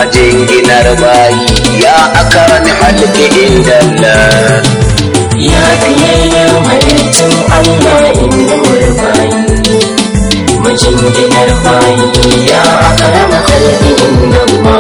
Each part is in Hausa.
majinginar bayi ya akarami halki inda Allah Ya fiyayyen halittun Allah inda bayi Majinginar bayi ya akarama kalbi inda ma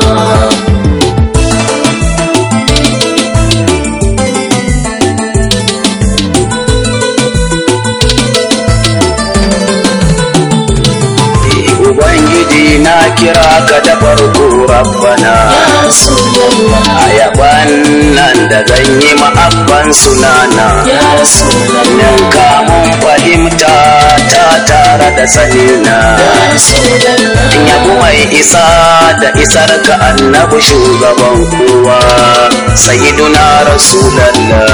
Ubangiji na kira ka da farko rabbana Ya Rasulallah a yaban nan da zan yi ma'abban sunana Ya Rasulallah nan kamun fahimta ta tare da sanina Ya Rasulallah in yabu mai isa da isar ka annabi shugaban kowa sayyiduna rasulallah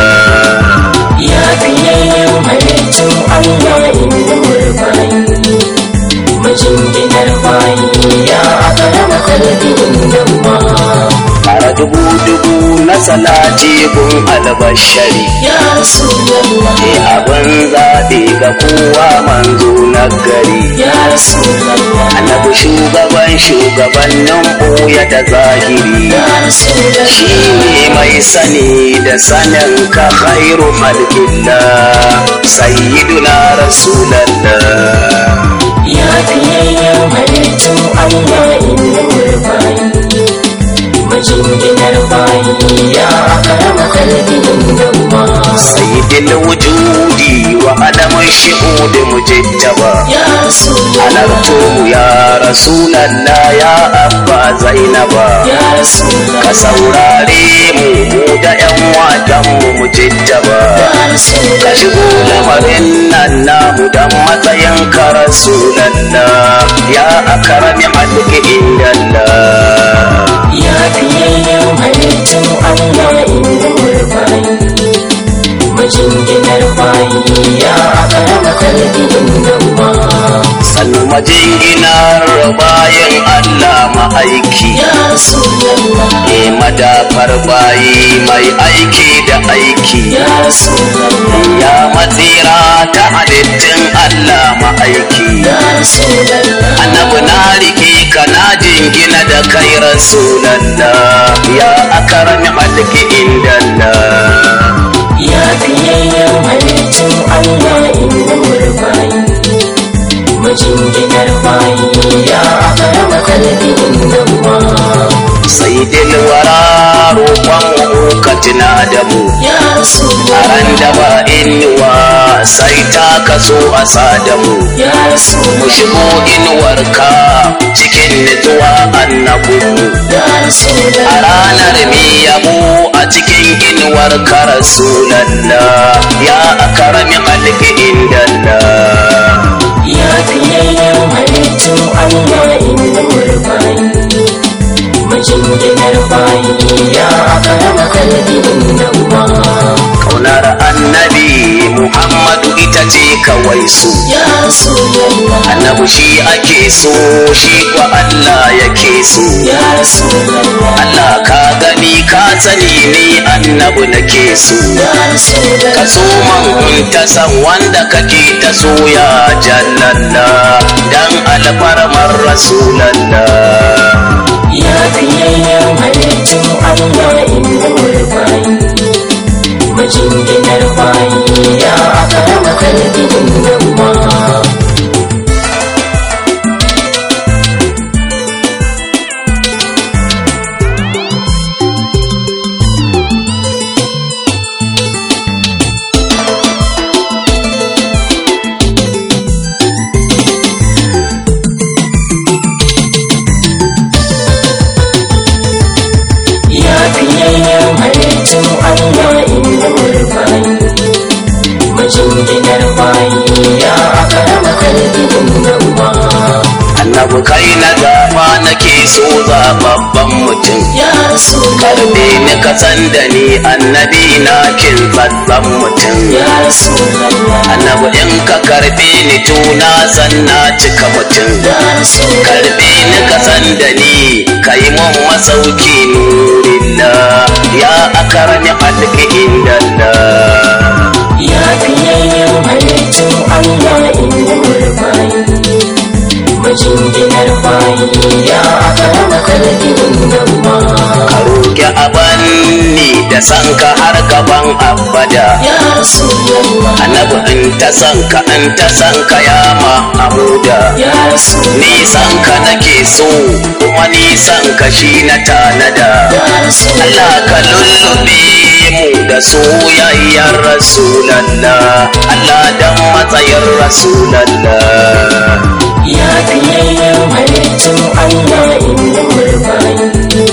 Ya fiyayyen halittun Allah inda bayi Majinginar bayi ya akarama kalbi inda ma Fara dubu dubu na salati gun albashari Ya Rasulallah ke abin zaɓe ga kowa manzo na gari Ya Rasulallah annabi shugaban shugabannin ɓoye da zahiri Ya Rasulallah shi ne mai sani da sanin ka khairu halkillah sayyiduna rasulallah Ya fiyayyen halittun Allah inda bayi Majinginar bayi ya akarama kalbi inda ma sayyidil wujudi wa adamun shi'udi mujittaba Ya Rasulallah halarto ya rasulallah ya abba zainaba Ya Rasulallah ka saurare mu mu da yan wadan mu mujittaba Ya ka Rasulallah shigo lamarin nan namu dan matsayin ka rasulallah ya akarami halki indallah Ya fiyayyen halittun Allah inda bayi Majinginar bayi ya akarama kalbi inda ma sannu majinginar bayan Allah ma'aiki Ya Rasulallah e madafar bayi mai aiki da aiki Ya Rasulallah ya matsira ta halittun Allah ma'aiki Ya Rasulallah annabi na rike ka na jingina da kai rasulallah ya akarami halki indallah Ya fiyayyen halittun Allah inda bayi Majinginar bayi ya akarama kalbi inda ma sai dilwara roƙon ka tuna da mu Ya a Rasulallah ran da ba inuwa sai ta kaso a sadamu Ya mu Rasulallah shigo inuwarka cikin nutsuwa annabinmu Ya a Rasulallah ranar mi yabo a cikin inuwar ka rasulallah ya akarami halki indallah Ya fiyayyen halittun Allah inda bayi Majinginar bayi ya akarama kalbi inda ma kaunar annabi muhammadu ita ce kawai su Ya Rasulallah annabi shi ake so shi kwa allah yake so Ya Rasulallah allah ka gani ka sani ni annabi nake so Ya Rasulallah ka so man in ta san wanda kake ta so ya jallalla dan alfarmar rasulallah Ya fiyayyen halittun Allah inda bayi Majinginar bayi ya akarama kalbi inda ma Ya fiyayyen halittun Allah inda bayi Majinginar bayi ya akarama kalbi inda ma annabi kai na gaba nake so zababban mutum Ya Rasulallah karbe ni ka san da ni annabi na kin tsatsan mutum Ya Rasulallah annabi in ka karbe ni tuna san na cika mutum Ya Rasulallah karbe ni ka san da ni kai mun masauki nurillah ya akarami halki indallah Ya fiyayyen halittun Allah inda bayi Majinginar bayi ya akarama kalbi inda ma abanni da sanka har gaban abada ya rasulallah annabi in ta sanka in ta sanka ya mahamuda ya rasulallah nisan ka nake so kuma nisan ka shi na tanada ya rasulallah Allah ka lullube mu da soyayyar rasulallah Allah dan matsayin rasulallah ya fiyayyen halittun Allah inda murbayi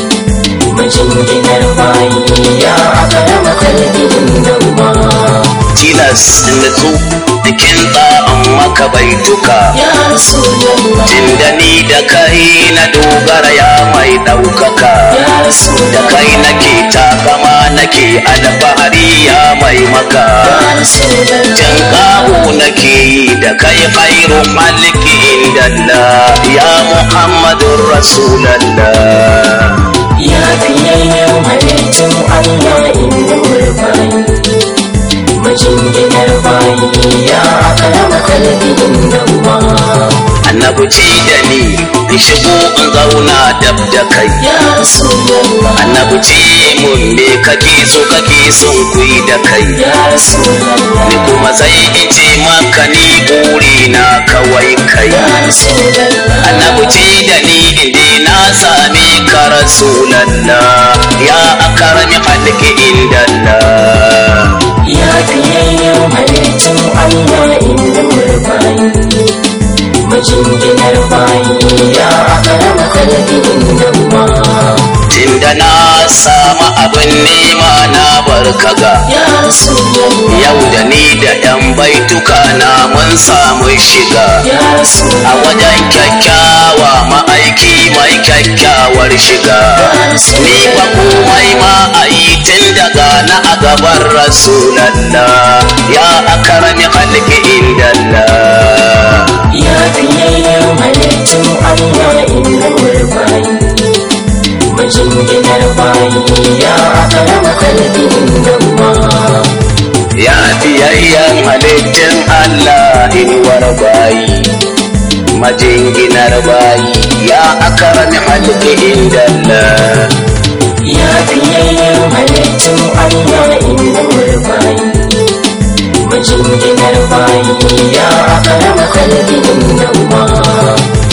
majinginar bayi ya akarama kalbin gamba tilas nutsu cikin tsa'an maka baituka ya rasulallah Tunda ni da kai na dogara ya mai ɗaukaka ya da rasulallah kai nake takama nake alfahari ya mai maka ya rasulallah Jan ƙaho nake yi da kai khairu maliki indallah ya Muhammadun Rasulallah ya fiyayyen halittun Allah inda murbayi majinginar bayi ya akarama kalbin gamba Annabi ce da ni in shigo in zauna dab da kai ya rasulallah Annabi ce mun me kake so kake son kuyi da kai ya rasulallah ni kuma sai in ce maka ni buri na kawai kai ya rasulallah annabi ce da ni inda na same ka rasulallah ya akarami halki indallah ya fiyayyen halittun Allah inda murbayi majinginar bayi ya akarama kalbin gamba tunda na samu abin nema na barkaga ya rasulallah yau da ni da yan baituka na mun samu shiga ya a rasulallah wajen kyakkyawa ma'aiki mai kyakkyawar shiga ni ba komai ma a yi tun daga na a gaban rasulallah ya akarami halki indallah ya fiyayyen halittun Allah inda murbayi majinginar bayi ya akarama kalbin gamba ya biyayyen halittin Allah inuwar bayi majinginar bayi ya akarami halki indallah ya fiyayyen halittun Allah inda murbayi majinginar bayi ya akarama kalbin gamba